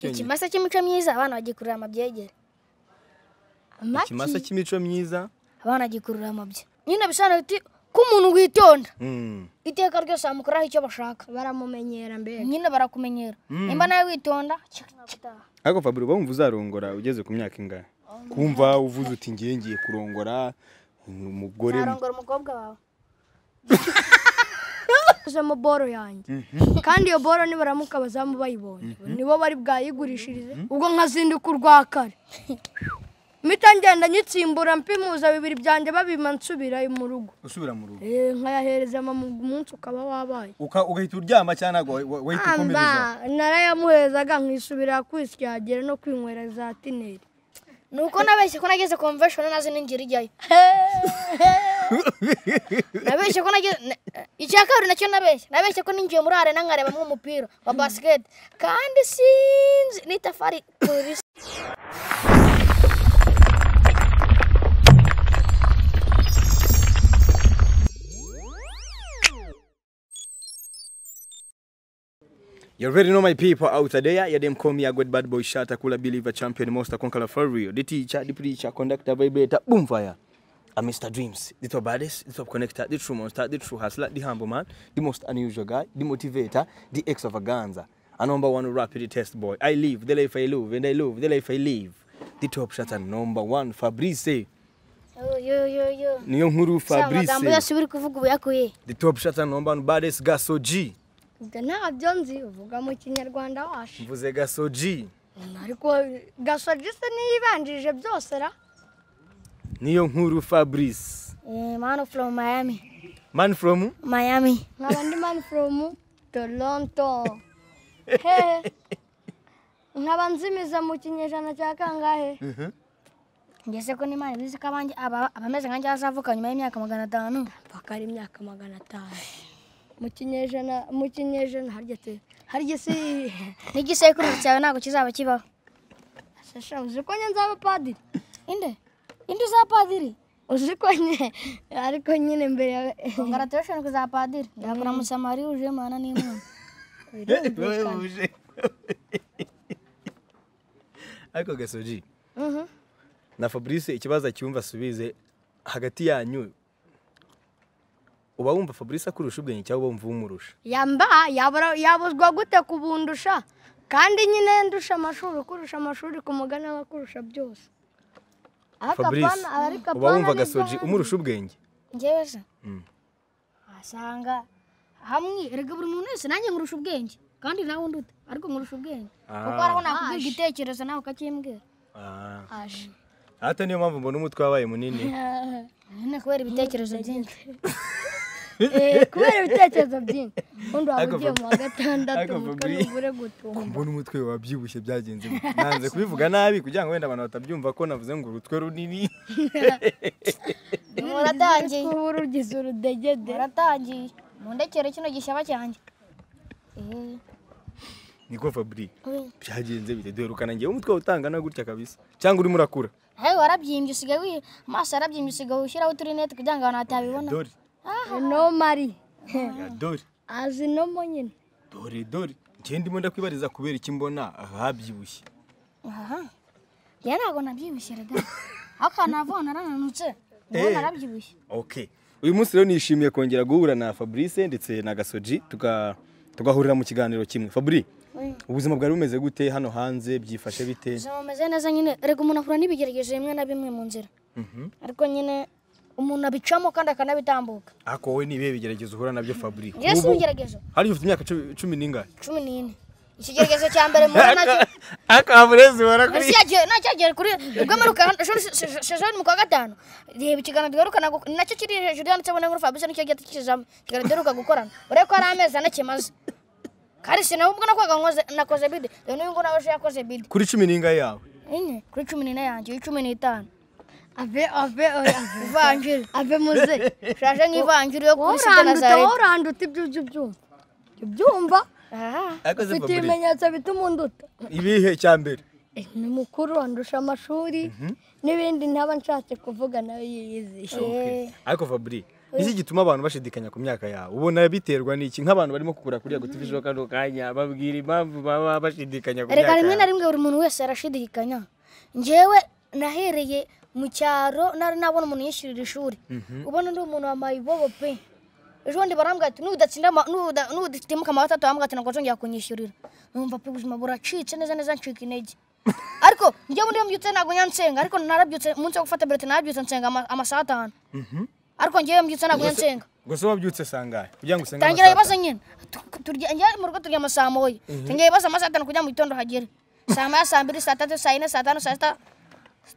ikimasa cy'imico myiza abana bagikurura amabyegere ikimasa cy'imico myiza abana bagikurura amabya nyine bisobanura biti ko umuntu witonda Mm. iteka ryose bamukoraho icyo bashaka baramumenyera mbega nyine barakumenyera nimba nawe witonda ariko fabiro wumva uzarongora ugeze ku myaka ingahe kumva uvuze uti ngiye ngiye kurongora umugore arongora umukobwa wawe uzemo boro yanjye kandi iyo boro nibaramuka abazamu bayibonye nibo bari bwayigurishirize ubwo nkazinduka urwa kare mpita ngenda nyitsimbura mpimuza bibiri byanjye babima nsubira mu rugo usubira mu rugo Eh, nkayahereza mama umunsi ukaba wabaye Uka- ugahita uryama cyangwa ntabwo wa- wa- wahita ukomereza amba narayamuherezaga nkisubira kwisyagira no kwinywera za tineri ni uko nabeshye ko nageze convention nazo n'ingira ijyayo nabeshye ko nageze na- icya kabiri nacyo nabeshye nabeshye ko ninjiye muri arena nkarebamo umupira wa basket kandi sinzi n'itafari polisi You already know my people out there. You them call me a good bad boy shot, cool believer, champion, monster, conqueror for real. The teacher, the preacher, conductor, vibrator, boom fire. A Mr. Dreams, the top baddest, the top connector, the true monster, the true hustler, the humble man, the most unusual guy, the motivator, the extravaganza. A number one rapid test boy. I live the life I love, and I love the life I live. The top shot and number one, Fabrice. Niyo nkuru amagambo Fabrice. yose uri kuvuga ubu yakuye The top shot and number one baddest Gaso G. ubwo ntabyo nzi uvuga mu kinyarwanda washi Mvuze Gaso G. ariko gasogisi niyibanjirije byose ra Niyo nkuru Fabrice. manu from miami Man from miami nkaba ndi mani foromu toronto hehe nkaba nzimiza mu kinyejana cya kangahe ngeze ko n'imana ibizi ko abanjye aba- abameze nkanjye bazavuka nyuma y'imyaka magana atanu mpaka ari imyaka magana atanu mu kinyejana mu kinyejana harya te harya si n'igisekuru cyawe ntabwo kizaba kibaho shasha uzi ko nye nzaba padiri inde inde uzaba padiri uzi ko nye ariko nyine mbere ya congratulation kuzaba padiri ndakuramutsa mari uje mana n'imana Webuje. ariko gasoji Mhm. na fabrice ikibazo acyumva asubize hagati yanyu uba wumva fabrice akurusha ubwenge cyangwa uba wumva umurusha yamba yabura- yabuzwa gute kubundusha kandi nyine ndusha amashuri kurusha amashuri ku mugani aba akurusha byose ariko fabrice apana- uba ariko apana wumva ni gasoji byanjye. umurusha ubwenge ngewe se Mm. asanga hamwe erega buri muntu wese nanjye nkurusha ubwenge kandi nawe undi ute ariko nkurusha ubwenge kuko hari aho nakubwira igitekerezo nawe ukakimbwira Ah. Aje. hata niyo mpamvu mbona umutwe wabaye munini nyine kubera ibitekerezo byinshi Eh, kubera ibitekerezo byinshi undi waba Ariko ugiye Fabri- mu wa gatandatu Ariko muka Fabri- nubure gutunga mbona umutwe wabyibushye byagenze gute? nanze kubivuga nabi kugira ngo wenda abantu batabyumva ko navuze ngo urutwe runini muratangiye ubu rugize urudegede muratangiye mundekere kino gishyaba cyanjye niko fabri byagenze bite duherukana ngewe umutwe utangana gutya kabisa cyangwa urimo urakura hewe warabyimbye usigaye wi amaso yarabyimbye usigaye ushyiraho uturinete kugira ngo abantu batabibona dore no mari ya dore azi no mo nyine dore dore njye ndimo ndakwibariza kubera iki mbona habyibushye aha njye ntabwo nabyibushye rega aho akantu navuga narananutse ngo Eh. narabyibushye okay uyu munsi rero nishimiye kongera guhura na fabrice ndetse na gasoji tuga- tugahurira mu kiganiro kimwe fabri ubuzima bwari bumeze gute hano hanze byifashe bite ubuzima bumeze neza nyine rega umuntu ahura n'ibigeragezo bimwe na bimwe mu nzira ariko nyine umuntu abicamo kandi akanabitambuka ariko wowe ni ibihe bigeragezo uhura nabyo fabri njye si ibigeragezo hari ufite imyaka cumi- cumi n'ingahe cumi n'ine ikigeragezo cya mbere mpura nacyo ariko fabrice ubona kuri nacyagera kuri rwemurukasezoni mu kwa gatanu reba ikiganiro duherukana gu- nacyo kiri hejuru yanditseho n'inkuru fabrice nicyo gihita kizamo ikiganiro duheruka gukorana urebe ko hari amezi ane kimaze kandi sinabubwo nakwaga nkoze- nakoze bide rero n'uyu nguyu nawe ejo yakoze bide kuri cumi n'ingahe yawe enye kuri cumi n'ine yanjye uyu cumi n'itanu ave ave ave ivanjiri ave muze shaje nk'ivanjiri yo kuri sida na woranduta zarete woranduta ibyo ujya ubyumva Ujya ubyumva Aha. ariko se ufite fabri ibimenyetso bituma unduta ibihe cya mbere Eh, ni mukuru andusha amashuri n'ibindi ntaba nshatse kuvuga nawe yiyiziye ariko fabri iki gituma abantu bashidikanya ku myaka yawe ubona biterwa n'iki nk'abantu barimo kugura kuri yego tv kano kanya babwira impamvu baba bashidikanya ku myaka reka rimwe na yawe rimwe buri muntu wese arashidikanya njyewe nahereye mu cyaro nari nabona umuntu yishyurira ishuri ubona undi muntu wambaye ibobo pe ejo bundi barambwira ati nudatsinda ama- nuda- nudatimuka amanota atatu barambwira ati ntabwo nzongera kunyishyurira numva pe ubuzima buracitse neza neza ncika intege ariko njyewe undi mbyutse ntabwo nyansenga ariko narabyutse umunsi wo gufata berete narabyutse nsenga ama- amasaha atanu ariko njyewe mbyutse ntabwo nyansenga gusa wabyutse sangahe kugira ngo usenge tangira amasaha ibibazo nyine Tu- turya njya mu rugo turyama saa moya tangira ibibazo amasaha atanu kugira mu gitondo hagere saa moya saa mbiri saa tatu saa yine saa tanu saa sita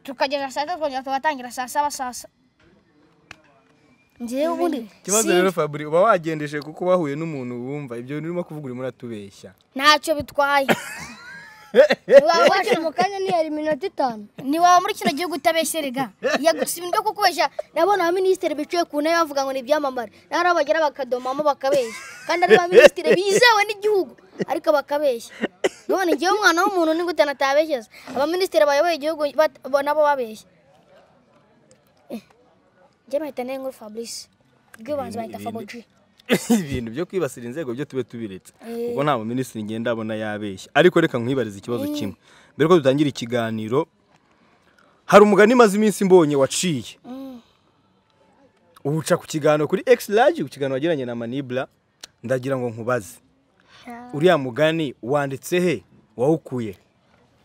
tukageza saa sita tukongera tugatangira saa saba saa sa njyewe ubundi ikibazo rero fabri uba wagendeshe kuko wahuye n'umuntu wumva ibyo bintu urimo kuvuga urimo uratubeshya ntacyo bitwaye Waba wakina- mu kanya ntiyari iminota itanu ntiwaba muri kino gihugu utabesherega yagusa ibintu byo kukubeshya nabona abaminisitiri bicaye ku ntebe bavuga ngo ni ibyamamare naho ari abagera bakadomamo bakabeshya kandi ari abaminisitiri bizewe n'igihugu ariko bakabeshya none njyewe umwana w'umuntu ni gute natabeshyeza abaminisitiri bayoboye igihugu bat- bo- nabo babeshya Eh, njye mpahita nari nkuru fabrice ubwibanze bahita fagoji ibintu byo kwibasira inzego byo tube tubiretse kuko nta muminisitiri ngenda abona yabeshya ariko reka nkwibarize ikibazo kimwe mbere ko dutangira ikiganiro hari umugani maze iminsi mbonye waciye uwuca ku kiganiro kuri x large ku kiganiro wagiranye na manibla ndagira ngo nkubaze uriya mugani wanditse he wawukuye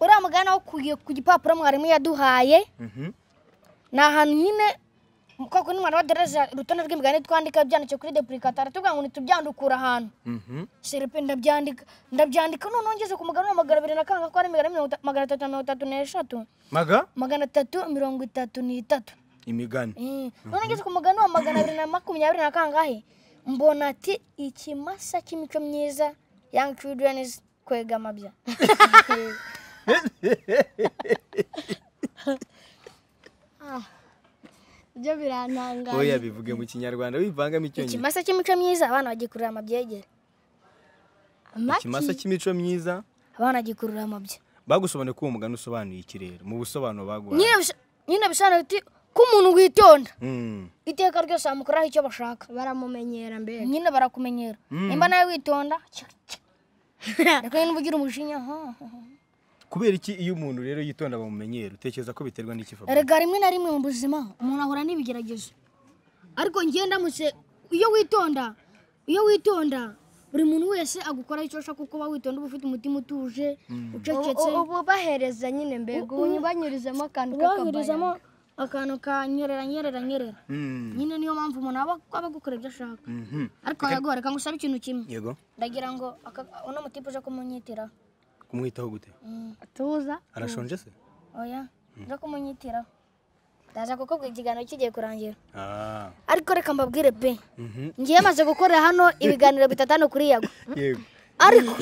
uriya mugani wawukuye ku gipapuro mwarimu yaduhaye ni ahantu nyine kwa kundi mwarimu aduhereza urutonde rw'imigani twandika byanditse kuri depulikata aratubwira ngo ntitubyandukura ahantu serepe ndabyandika ndabyandika noneho ngeze ku mugani magana abiri na kanga ko ari imigani mirongo ita- magana atatu na mirongo itatu n'eshatu maga magana atatu mirongo itatu n'itatu imigani Eh, noneho ngeze ku mugani wa magana abiri na makumyabiri na kangahe mbona ati ikimasa cy'imico myiza young children kwegamabya ibyo birantangaje oya bivuge mu kinyarwanda wivangamo icyongereza ikimasa cy'imico myiza abana bagikurura amabyegere ikimasa cy'imico myiza abana bagikurura amabya bagusobanuye ko uwo mugani usobanuye iki rero mu busobanuro baguhaye nyine bisa- nyine bisobanura biti ko umuntu witonda Mm. iteka ryose bamukoraho icyo bashaka baramumenyera mbere nyine barakumenyera nimba nawe witonda ariko nyine uba ugira umujinya ha, ha, ha. kubera iki iyo umuntu rero yitonda bamumenyera utekereza ko biterwa n'iki Fabrice? erega rimwe na rimwe mu buzima umuntu ahura n'ibigeragezo ariko njye ndamutse iyo witonda iyo witonda buri muntu wese agukoraho icyo ashaka kuko uba witonda uba ufite umutima utuje ucecetse ubu bahereza nyine mbega ubu banyurizamo akantu woherizamo akantu ka nyerera nyerera nyerera Mm. nyine niyo mpamvu umuntu aba aba agukora ibyo ashaka Mhm. ariko yagora reka ngusabe ikintu kimwe yego ndagira ngo aka- uno mutipe uje kumunyitiraho kumwitaho gute Mm, tuza arashonje se oya uje kumunyitiraho ndaza kuko ikiganiro kigiye kurangira Ah. ariko reka mbabwire pe Mhm. ngiye maze gukora hano ibiganiro bitatanu kuri yago yego ariko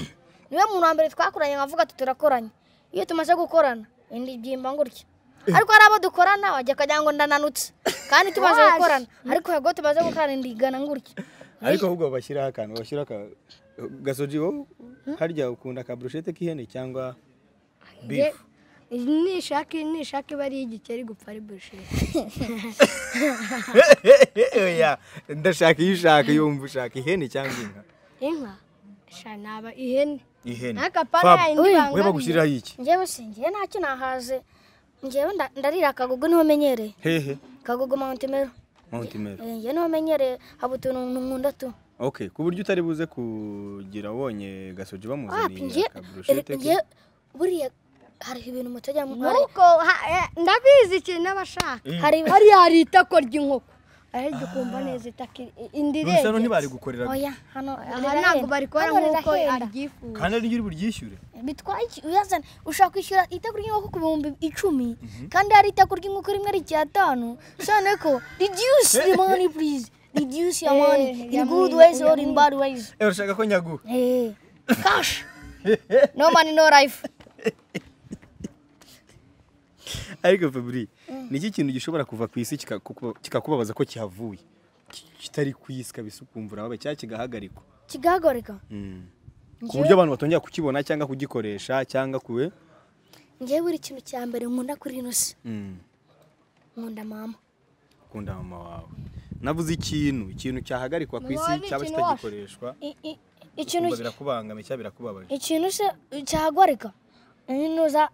niwe muntu wa mbere twakoranye nkavuga ati turakoranye iyo tumaze gukorana indi byimba gutya ariko hari abo dukorana wajya akagira ngo ndananutse kandi tumaze gukorana ariko yego tumaze gukorana indi igana gutya ariko ahubwo bashyiraho akantu bashyira ka gasoji wowe harya ukunda ka brushete k'ihene cyangwa beef nishaka nishaka iba ari igikeri gupfa ari bushiri oya ndashaka iyo ushaka yumva ushaka ihene cyangwa inka inka sha naba ihene ihene n'akapana Fab, yayindi we bangamiye bagushyiriraho iki njyewe se ngiye ntacyo nahaze njyewe nda- ndarira akagugu niho menyereye hehe kagugu mawuntimero mount mero njyewe niho menyereye haba utuntu nkunda tu okay ku buryo utari buze kugira wonye gasoji wapi bamuzaniye njye aka brushete ke njye buriya hari ibintu mutajya mu hari- nuko ha- eh, ndabizi ikintu n'abashaka hari hariya hari itako ry'inkoko ahirya ukumva neza itaka indi none hano irenze ntibarigukorera oya hano aha ntabwo barikora nk'uko aryifuza kandi ari ry'uri buryishyure bitwaye iki uyazana ushaka kwishyura itako ry'inkoko ku bihumbi icumi kandi hari itako ry'inkoko rimwe ari icyatanu bisobanuye ko reduce the money please reduce your money in good ways or in bad ways Eh, urashaka ko nyaguha Eh, cash no money no life ariko fabri ni iki kintu gishobora kuva ku isi kikakuba- kikakubabaza ko kihavuye ki- kitari ku isi kabisa ukumva urababaye cyangwa kigahagarikwa kigahagoreka Mm. ku buryo abantu batongera kukibona cyangwa kugikoresha cyangwa kuwe ngewe buri kintu cya mbere nkunda kuri ino si Mm. nkunda mama ukunda mama wawe navuze ikintu ikintu cyahagarikwa ku isi Mwari, cyaba ikintu kitagikoreshwa I- i- ikintu Kumva birakubangamiye cyangwa birakubabaje ikintu se cyagwarika ntuza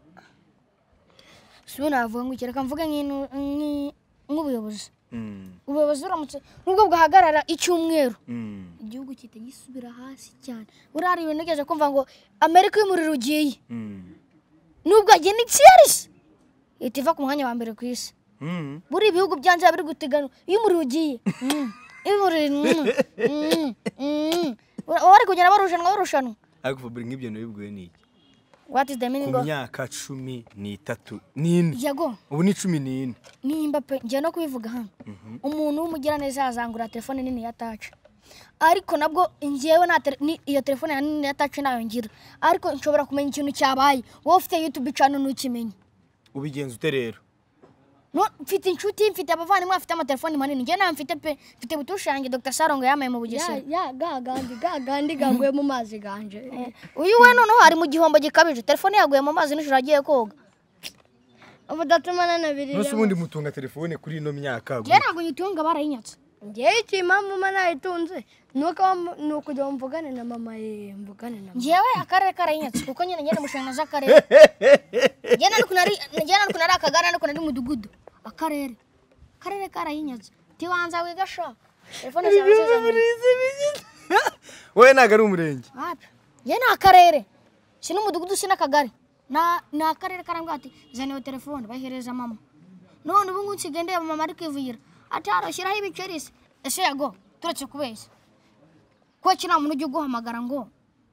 sibo navuga ngo iki reka mvuge nk'inu- nk'i- nk'ubuyobozi Mm, ubuyobozi buramutse nubwo bwahagarara icyumweru mm, igihugu gihita gisubira hasi cyane buriya hari ibintu nigeze kumva ngo amerika y'umuriro ugiye mm, nubwo yagiye ni cyerisi ihita iva ku mwanya wa mbere ku isi mm. buriya ibihugu byanze biba biri guteganywa iyo umuriro ugiye mm, iyo umuriro mm, mm, mm. baba bari kugenda barushanwa barushanwa ariko Fabrice nk'ibyo nabibwiwe n'iki what is the meaning ku of myaka cumi n'itatu n'ine yego ubu ni cumi n'ine nimba pe njya no kubivuga hano umuntu w'umugiraneza yazangura telefone nini ya taci ariko nabwo njyewe nta tele- ni- iyo telefone ya nini ya taci ntayo ngira ariko nshobora kumenya ikintu cyabaye wowe ufite yutube cano ntukimenye ubigenza ute rero No, mfite inshuti mfite abavandimwe bafite amatelefoni manini njye nayo mfite pe mfite butushange dr sarongo yamaye mu bugesera ya gagandi gagandi gaguye mu mazi ganje uyu we noneho ari mu gihombo gikabije telefone yaguye mu mazi nijoro agiye koga ubudatumana na biri nose ubundi mutunga telefone kuri ino myaka njye ntabwo nyitunga barayinyatse ngewe iki impamvu mba nayitunze nuko wam- ni ukujya mvugane na mama ye mvugane na mama njyewe akarere karayinyatse kuko nyine ngenda mushanga z'akarere njye nari kunari njye nari kunari akagari nari kunari umudugudu akarere akarere karayinyatse tibanza wigasha telefone zawe zizanye wowe ntabwo ari umurenge wapi njye ni akarere si n'umudugudu si n'akagari Na- ni akarere karambwira ati zana iyo telefone bayihereza mama none ubu ngubu nsigaye mama ari kwivuyira ati hano shyiraho ibiceri se ese yago turetse kubeshya ko iki nta muntu ujya uguhamagara ngo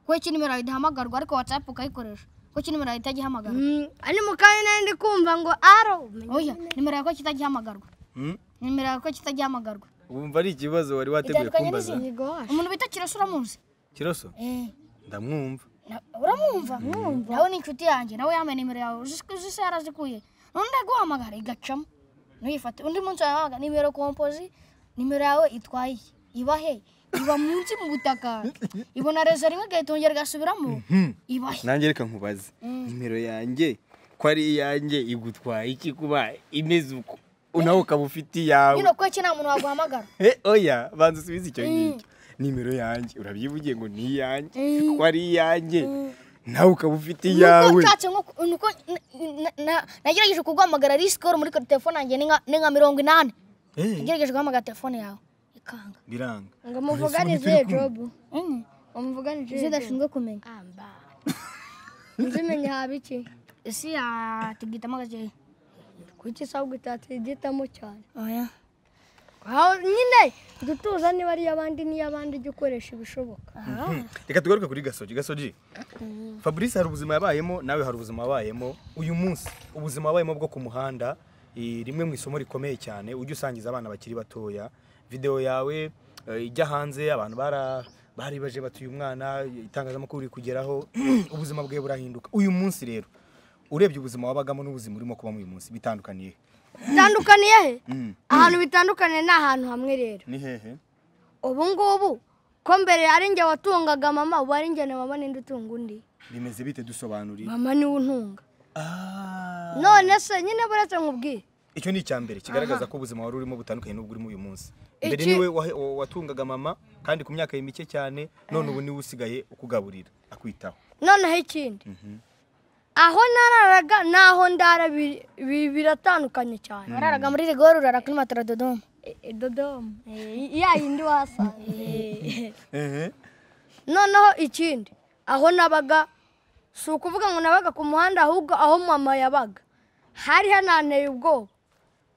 ko iki nimero yawe idahamagarwa ariko watsapu ukayikoresha ko iki nimero yawe itajya ihamagarwa Mm, ari mu kanya nari ndi kumva ngo aro oya nimero yawe ko kitajya ihamagarwa Mm, nimero yawe ko kitajya ihamagarwa wumva ari ikibazo wari wateguye itandukanye kumbaza n'izindi Igosha. umuntu bita kirasa uramuzi kiroso eh ndamwumva Na- uramwumva nawe ni inshuti yanjye nawe yambaye nimero yawe uzi uzi se yarazikuye none aguhamagara igacamo ntuyifate undi munsi wabaga nimero kompozi nimero yawe itwaye iki? iba he iba munsi mu butaka ibona rezo rimwe igahitongera igasubiramo iba he nanjye reka nkubaze nimero yanjye ko ari iyanjye igutwaye iki kuba imeze uko nawe ukaba ufite iyawe nyine ko iki nta muntu waguhamagara Eh, oya banza usubize icyo ngicyo nimero yanjye urabyivugiye ngo ni iyanjye ko ari iyanjye nawe ukaba ufite nuko iyawe nshatse nko nuko n- n- na- nagerageje kuguhamagara risikoro muri telefone yanjye ni nka ni nka mirongo inani Eh, nagerageje guhamagara telefone yawe ikanga biranga ngo muvuganize jobu Mm. umuvuganize izo udashinzwe kumenya amba nzimenya haba iki isi ya tugitamo gakeya kuki isabwa itatigitamo cyane oya aho nyine dutuza niba ari iy'abandi n'iy'abandi jya ukoresha ibishoboka reka tugaruke kuri gasogi gasogi fabrice hari ubuzima yabayemo nawe hari ubuzima wabayemo uyu munsi ubuzima wabayemo bwo ku muhanda eh, rimwe mu isomo rikomeye cyane ujya usangiza abana bakiri batoya videwo yawe eh, ijya hanze abantu bara bari baje batuye umwana itangazamakuru riri kugeraho ubuzima bwe burahinduka uyu munsi rero urebye ubuzima wabagamo n'ubuzima urimo kubamo uyu munsi bitandukaniye he? bitandukaniye he ahantu bitandukaniye ni ahantu hamwe rero ni hehe ubu ngubu ko mbere ari njye watungaga mama ubu ari njye na mama ninde utunga undi bimeze bite dusobanuriye mama niwe untunga Ah. none se nyine buretse nkubwire icyo ni icya mbere kigaragaza ko ubuzima wari urimo butandukanye n'ubwo urimo uyu munsi mbere Iki- niwe wahe- wa- watungaga mama kandi ku myaka ye mike cyane none ubu niwe usigaye ukugaburira akwitaho noneho ikindi aho nararaga n'aho ndara biri- bi- biratandukanye cyane wararaga muri rigori urara kuri matara dodoma dodomu ya yindi wasanga noneho ikindi aho nabaga si ukuvuga ngo nabaga ku muhanda ahubwo aho mama yabaga hari hananteye ubwoba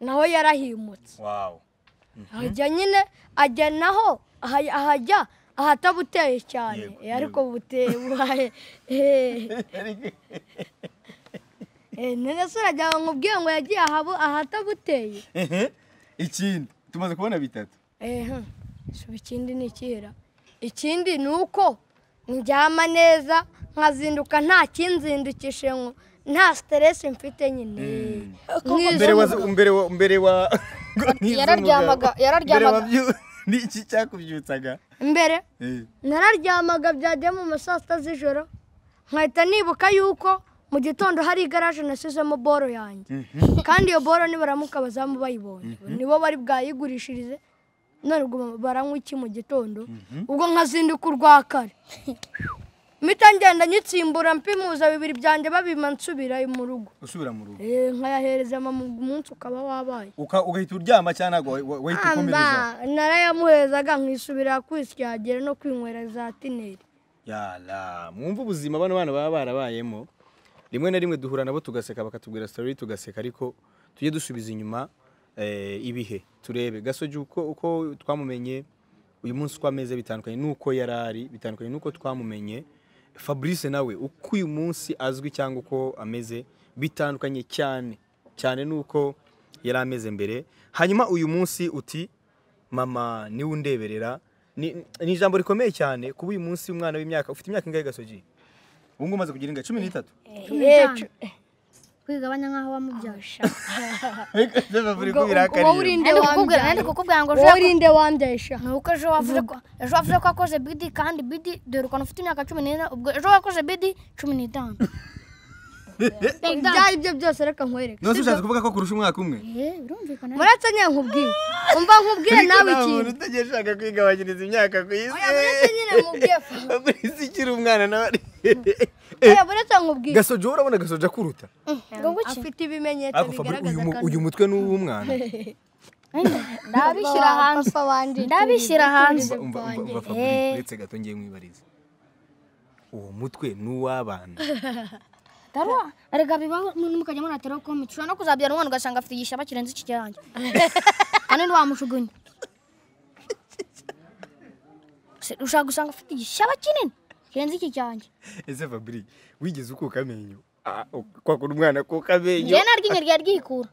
naho yarahimutse wawu hajya nyine ajya naho aha- ahajya ahatabuteye cyane Yego, Eh, ariko buteye buhaye eh. Eh, none se uragira ngo nkubwire ngo yagiye ahabo- ahatabuteye ikindi tumaze kubona bitatu ehe suba ikindi ni ikihera ikindi ni uko ndyama neza nkazinduka nta kinzindikishe ngo nta siteresi mfite nyine mbere wa nk'izo mbere wa mbere wa nk'izo Yararyamaga- umugabo. yararyamaga. Mbere wabyu- ni iki cyakubyutsaga mbere Eh, nararyamaga byajya mu ma saa sita z'ijoro nkahita nibuka yuko mu gitondo hari igaraje nasizemo boro yanjye kandi iyo boro nibaramuka abazamu bayibonye nibo bari bwayigurishirize none ubwo baranywa iki mu gitondo ubwo nkazinduka urwa kare mpita ngenda nyitsimbura mpimuza bibiri byanjye babima nsubira mu rugo usubira mu rugo Eh, nkayahereza mama umunsi ukaba wabaye Uka- ugahita uryama cyangwa ntabwo wa- wahita ukomereza amba narayamuherezaga nkisubira kwisyagira no kwinywera za tineri yala mwumve ubuzima bano bana baba barabayemo rimwe na rimwe duhura nabo tugaseka bakatubwira story tugaseka ariko tujye dusubiza inyuma eh, ibihe turebe gasogi uko, uko twamumenye uyu munsi uko ameze bitandukanye n'uko yari ari bitandukanye n'uko twamumenye fabrice nawe uko uyu munsi azwi cyangwa uko ameze bitandukanye cyane cyane n'uko yari ameze mbere hanyuma uyu munsi uti mama niwe undeberera ni ni ijambo rikomeye cyane kuba uyu munsi umwana w'imyaka ufite imyaka ingahe gasogi ubu ngubu umaze kugira ingahe cumi n'itatu kwigabanya nk'aho wamubyasha ubwo wowe urinde nandi kukubwira nandi wambyaye kukubwira ngo wowe ushaka urinde wambyaye sha ni uko ejo wavuze ko ejo wavuze ko wakoze bidi kandi bidi dore ukuntu ufite imyaka cumi n'ine ubwo ejo wakoze bidi cumi n'itanu ibyo ari byo byose reka nkwereke nose ushatse kuvuga ko kurusha umwaka umwe eh birumvikana muretse nyine nkubwire umva nkubwire nawe ikintu utagiye ushaka kwigabanyiriza imyaka ku isi Oya, muretse nyine nkubwire fu. fabrice ukiri umwana nawe ari Oya, muretse nkubwire gasogi wowe urabona gasogi akuruta ngo guki afite ibimenyetso ariko Fabrice, uyu mu- uyu mutwe ni uw'umwana ndabishyira hanze papa wanjye ndabishyira hanze Umva- umva- umva Fabrice uretse gato ngiye mwibariza uwo mutwe ni uw'abana darwa erega bibaho mukajya munateraho komite ushobora no kuzabyara umwana ugasanga afite igishaba kirenze iki cyanjye kandi ntiwamushugunya Se- ushobora gusanga afite igishaba kinini kirenze iki cyanjye ese fabrice wigeze ukuka amenyo Ah, uk- kwakura umwana akuka amenyo njyewe naryinya ryari ryikura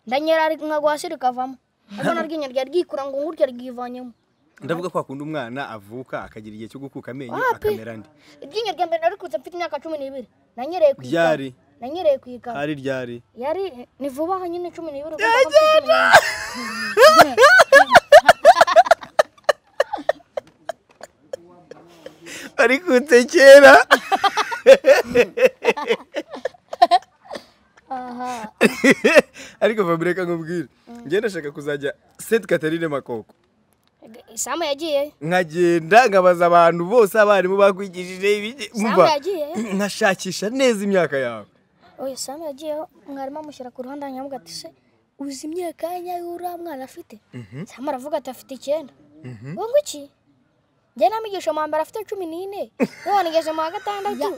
ndanyera nkaguhasi rikavamo ariko naryinya ryari ryikura ngo ngurutse ryivanyemo ndavuga kwa kundi umwana avuka akagira igihe cyo gukuka amenyo Wapi? akamera andi iryinyo rya mbere narikutse mfite imyaka cumi n'ibiri nanyereye ku ikaba Ryari? nanyereye ku ikaba hari ryari yari ni vuba aha nyine cumi n'ibiri arikutse kera ariko fabrice reka nkubwire ngenda ndashaka kuzajya seti katarine makoko sama yagiye nkagenda nkabaza abantu bose abarimu bakwigishije ibiki- sama umva yagiye nkashakisha neza imyaka yawe oya sama yagiyeho mwarimu amushyira ku ruhande hanyuma ati se uzi imyaka nyayo uriya mwana afite sama aravuga ati afite icyenda ngo ngo iki njye namigisha mu hambere afite cumi n'ine none ngeze mu wa gatandatu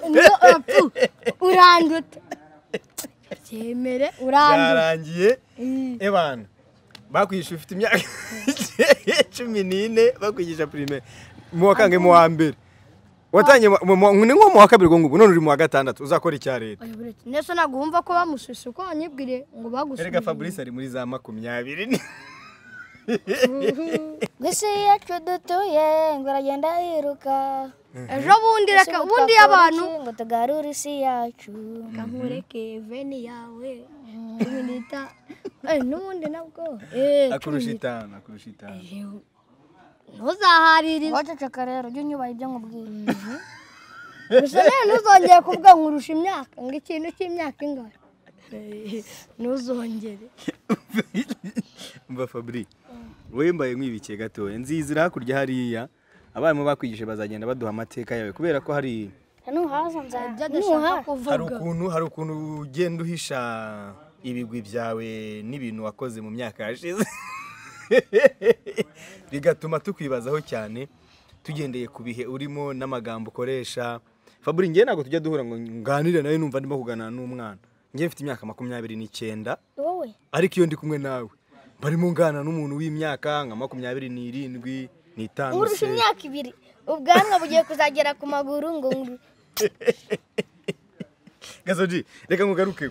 uranduta byemere uranduta byarangiye ebana bakwigisha ufite imyaka cumi n'ine bakwigisha primaire mu wa kange mu wa mbere watangiye mu- mu- mu- ni nko mu wa kabiri ubwo ngubwo none uri mu wa gatandatu uzakora icya leta nese ntabwo wumva ko bamususa uko wanyibwire ngo erega bagusubire fabrice ari muri za makumyabiri ngo isi yacu dutuye ngo aragenda yiruka ejo bundi reka Ese ngo bundi twakora abantu iki? ngo tugarure isi yacu nkureke veni yawe iminita Eh, n'ubundi nabwo Eh, akurusha itanu akurusha itanu ntuzaharirize waceceka rero jya unyubaha ibyo nkubwiye gusa nawe ntuzongere kuvuga nkurusha imyaka ngo ikintu cy'imyaka ingana Eh, ntuzongere mva fabrice wowe mbaye nkwibikiye gatoya nziza iri hakurya hariya abarimu bakwigishije bazagenda baduha amateka yawe kubera ko hari nuhaza nzajya ibyo adashaka kuvuga hari ukuntu hari ukuntu ugenda uhisha ibigwi byawe n'ibintu wakoze mu myaka yashize bigatuma tukwibazaho cyane tugendeye ku bihe urimo n'amagambo ukoresha faburi njye ntabwo tujya duhura ngo nganire nawe numva ndimo kuganira n'umwana njye mfite imyaka makumyabiri n'icyenda wowe ariko iyo ndi kumwe nawe mbarimo nganira n'umuntu w'imyaka nka makumyabiri n'irindwi n'itanu nkurusha se. imyaka ibiri ubwanwa bugiye kuzagera ku maguru ngo nguru gasoji reka nkugaruke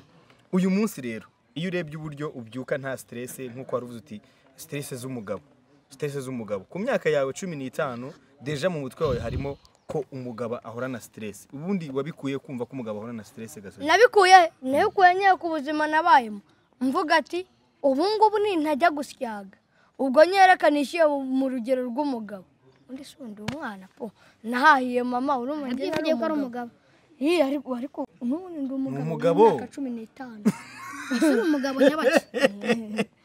uyu munsi rero iyo urebye uburyo ubyuka nta siterese nk'uko wari uvuze uti siterese z'umugabo siterese z'umugabo ku myaka yawe cumi n'itanu deja mu mutwe wawe harimo ko umugabo ahorana siterese ubundi wabikuye kumva ko umugabo ahorana siterese gasoji nabikuye nabikuye nyine ku buzima nabayemo mvuga ati ubu ngubu nintajya gusyaga ubwo nyerekanishiye mu rugero rw'umugabo undi si undi umwana po nahahiye mama urumva njye nari byivugiye ko ari umugabo Ih, ariko ariko n'ubundi Ni ndi umugabo umugabo. w'imyaka cumi n'itanu usura umugabo nyabaki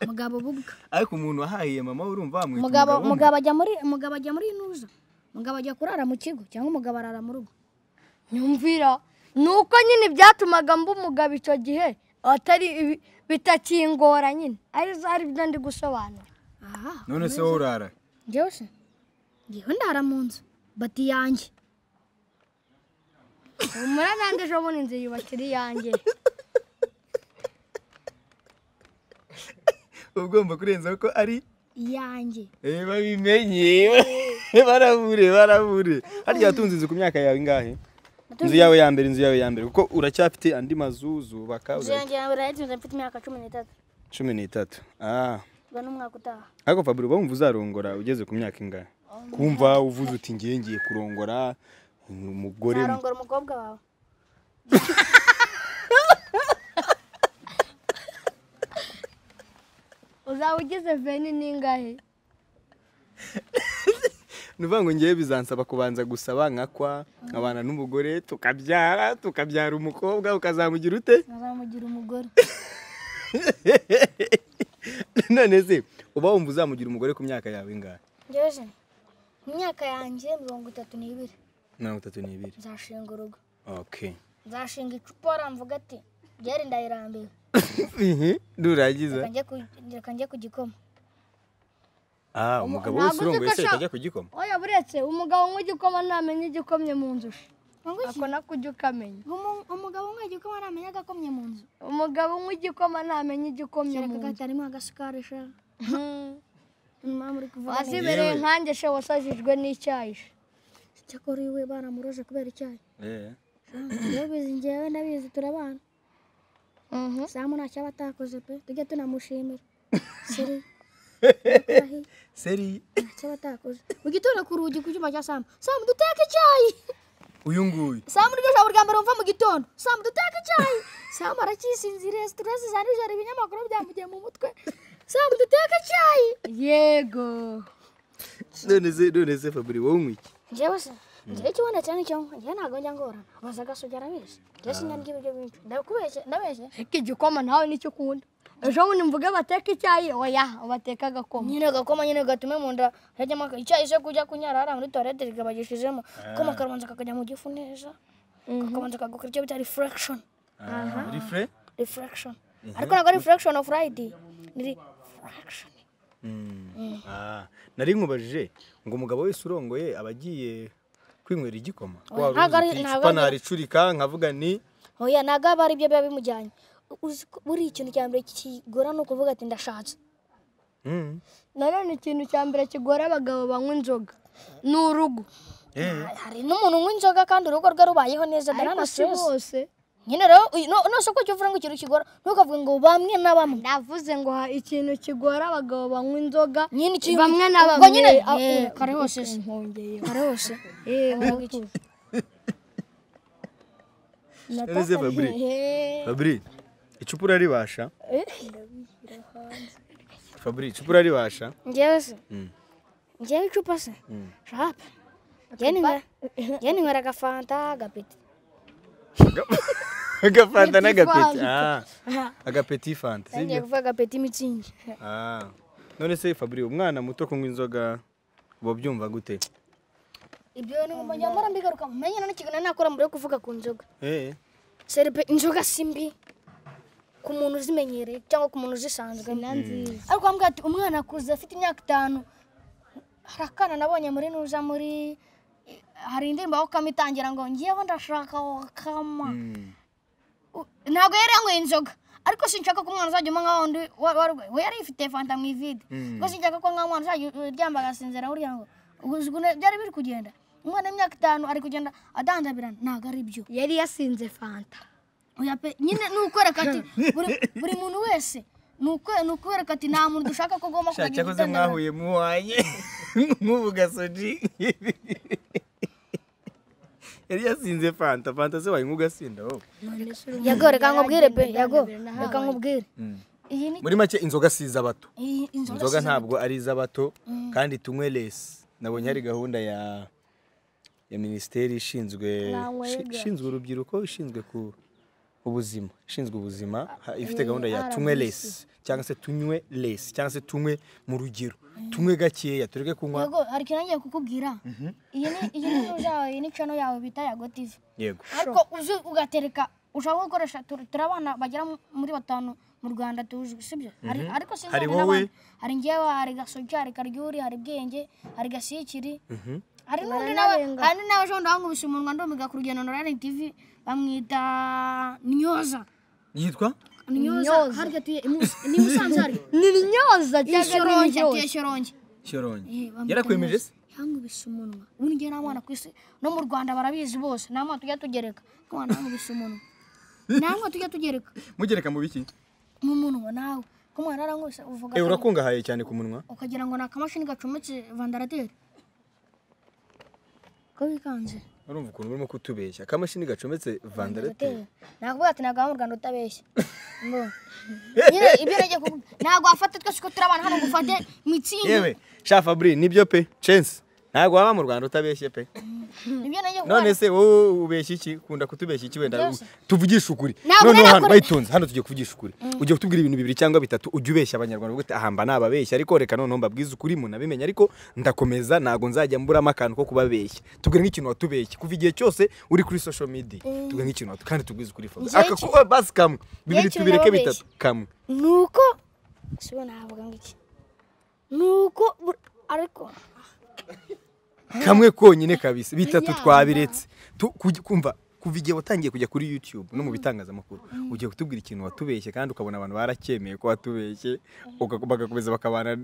umugabo bubwa ariko umuntu wahahiye mama urumva wamwita umugabo umugabo w'umugabo. umugabo ajya muri umugabo ajya muri inuza umugabo ajya kurara mu kigo cyangwa umugabo arara mu rugo nyumvira ni uko nyine byatumaga mba umugabo icyo gihe atari ibi- bitakingora nyine arizo ari byo ndi gusobanura aha none se wowe urara njyewe se ngewe ndara mu nzu bati yanjye humura nanjye ejo bundi inzu yubakira iyanjye uba ugomba kurenzaho ko ari iyanjye Eh, babimenye barabure barabure harya watunze inzu ku myaka yawe ingahe inzu yawe ya mbere inzu yawe ya mbere kuko uracyafite andi mazu zubaka inzu yanjye ya mbere nayitunze mfite imyaka cumi n'itatu cumi n'itatu ah uba n'umwaka utaha ariko fabure uba wumva uzarongora ugeze ku myaka ingahe kumva uvuze uti ngiye ngiye kurongora umugore narongora umukobwa wawe uzaba ugize veni n'ingahe ni ukuvuga ngo ngewe bizansaba kubanza gusaba nkakwa nkabana n'umugore tukabyara tukabyara umukobwa ukazamugira ute nazamugira umugore none se uba wumva uzamugira umugore ku myaka yawe ingahe njyewe se mu myaka yanjye mirongo itatu n'ibiri mirongo itatu n'ibiri nzashinga urugo okay nzashinga icupa aramvuga ati byari ndayirambiwe nurangiza Reka njye ku- reka njye ku gikoma ah umugabo ntabwo wese urongoye uzi ko se ashaka- ajya ku gikoma oya buretse umugabo unywa igikoma ntamenya igikomye mu nzu ako nako ujya ukamenya Umu- umugabo umwe igikoma ntamenya agakomye mu nzu umugabo unywa igikoma ntamenya igikomye mu nzu kagarimo agasukari sha Hmm. impamvu uri kuvuga neza wazibereye nkanjye she wasajijwe n'icyayi she. cyakora iwe baramuroze kubera icyayi iyo bizi njyewe ndabizi turabana Mhm. samu ntacyo aba atakoze pe tujye tunamushimira seri seri ntacyo aba atakoze mugitore ku rugi ku cyuma cya samu samu duteke icyayi uyu nguyu samu niryo jambo rya mbere wumva mu gitondo samu duteke icyayi samu aracyisinziriye sitiresi za nijoro ibinyamakuru byamugiye mu mutwe samu duteke icyayi yego none se none se faburi wowe unywa iki njyewe se njyewe ikibonetse nicyo njyewe ntabwo njya ngorana baza agasugi arabeshya njyewe sinarya ibiryo byinshi ndakubeshye ndabeshye ariko igikoma nawe nicyo ukunda ejo bundi mvuge bateka icyayi oya bateka agakoma nyine gakoma nyine gatume mu nda hajyamo aka- icyayi cyo kujya kunyara hariya muri tuwarete kikabagishijemo akoma karabanza kakajya mu gifu neza kakabanza kagukora icyo bita reflection rifre reflection ariko ntabwo ari reflection of right ni reflection Ah, nari nkubajije ngo umugabo wese urongoye aba agiye kwinywera igikoma Oya, wari ntabwo ari- uzi uti ntabwo icupa ari- naricurika nkavuga ni oya ntabwo aba ari byo biba bimujyanye Uzi ko- buriya ikintu cya mbere kigora ni ukuvuga ati ndashatse Mm. nanone ikintu cya mbere kigora abagabo banywa inzoga ni urugo Eh, hari n'umuntu unywa inzoga kandi urugo rwe rubayeho neza ariko si daranastress bose nyine rero uyu- no- nose uko kivuga ngo ikintu kigora ntukavuge ngo bamwe na bamwe ndavuze ngo ha- ikintu kigora abagabo banywa inzoga nyine ikintu bamwe na ubwo bamwe nyine ah, eh, eh, kare hose se nkongeyeho kare hose Eh, none se faburi eh, faburi icupa uraribasha faburi icupa uraribasha njyewe se Mm. njyewe icupa se shape njyewe ninywera agafanta agapeti agafanta Petit n'agapeti Fanta. Ah, agapeti fanta sibyo ngiye kuvuga agapeti mitsingi Ah, none se fabri umwana muto kunywa inzoga uba byumva gute ibyo ni mu nyamara mbigaruka mumenye none ikintu nakora mbere yo kuvuga ku nzoga Eh, seripe inzoga si mbi ku muntu uzimenyereye cyangwa ku muntu uzisanzwe na nziza ariko wambwira ati umwana akuze afite imyaka itanu hari akana nabonye muri nuza muri hari indirimbo aho kama itangira ngo ngiyeho ndashaka wakama U- ntabwo yari yanyweye inzoga ariko sinshaka ko umwana uzajya unywa nka wundi wa- wa- we yari ifite fanta mu ivide ubwo sinshaka ko nka umwana uzajya uryamba agasinzira burya ngo ubu uzi ukuntu byari biri kugenda umwana w'imyaka itanu ari kugenda adandabirana ntabwo ari byo yari yasinze fanta oya pe nyine ni ukwereka ati buri, buri muntu wese ni ukwe- ni ukwereka ati nta muntu dushaka ko agomba sha kugira cyakoze igitandaro mwahuye muhanye nk'ubu gasoji yari yasinze fanta fanta se wayinywa ugasinda wowe yago reka nkubwire pe yago reka nkubwire iyi ni muri make inzoga si iz'abato iyi- inzoga inzoga si- ntabwo ari iz'abato kandi tunywe lesi nabonye hari gahunda ya ya minisiteri ishinzwe ishi- ishinzwe urubyiruko ishinzwe ku ubuzima ishinzwe ubuzima ha- ifite gahunda ya tunywe lesi cyangwa se tunywe lesi cyangwa se tunywe mu rugero tunywe gakeya tureke kunywa yego hari ikintu nagiye kukubwira iyi ni iyi ni news yawe iyi ni channel yawe bita yago tv yego ariko uzi ugatereka ushobora gukoresha tur- turi abana bagera mu- muri batanu mu rwanda tuzwi sibyo Hari- ariko sinzi Hari n'abandi. wowe. hari ngewe hari gasogi hari karyuri hari bwenge hari gasikiri hari n'undi nawe Baranarenga. hari n'undi nawe ejo bundi wankubise umunwa ndumiga ku rugendo na radiyo tv bamwita nyoza yitwa nyoza harya tuye imu- ni musanze hari ni ryoza cyangwa ni ishorongi atuye ryoza ishorongi shyorongi bamwita yarakwemeje se yankubise umunwa ubu ngiye nta mwana ku isi no mu rwanda barabizi bose nta mwana tujya tugereka mwana yankubise umunwa nta mwana tujya tugereka mugereka mu biki mu munwa nawe ko mwana yarankubise uvuga Eh, ko- urakungahaye cyane ku munwa ukagira ngo ni akamashini gacometse vandarateri ko bikanze urumva ukuntu urimo kutubeshya akamashini gacometse vandarateri nakuvuga ati ntabwo waba mu rwanda utabeshya Mbonye. nyine ibyo nagiye kuvuga ntabwo wafata twese ko turi abana hano ngo ufate mitsingi yewe sha fabri nibyo pe censi ntabwo waba mu rwanda utabeshye pe nibyo nagiye kuvuga none se wowe ubeshya iki ukunda kutubeshya iki wenda Byose. tuvugishe ukuri Ntabwo noneho hano narakora- bayitunze hano tugiye kuvugisha ukuri ugiye kutubwira ibintu bibiri cyangwa bitatu ujye ubeshya abanyarwanda uvuga uti ahamba nababeshya ariko reka noneho mbabwize ukuri munabimenye ariko ndakomeza ntabwo nzajya mburamo akantu ko kubabeshya tubwire nk'ikintu watubeshye kuva igihe cyose uri kuri social media tubwire nk'ikintu watu kandi tubwize ukuri Fabri. Njyewe aka kuba basi kamwe bibiri ikintu tubireke nababeshye. bitatu kamwe ni uko sibo navuga ngo iki ni uko bur- ariko kamwe konyine kabisa bitatu twabiretse Tu- kuj- kumva kuva igihe watangiye kujya kuri youtube no mu bitangazamakuru ugiye kutubwira ikintu watubeshye kandi ukabona abantu baracyemeye ko watubeshye uka- bagakomeza bakabana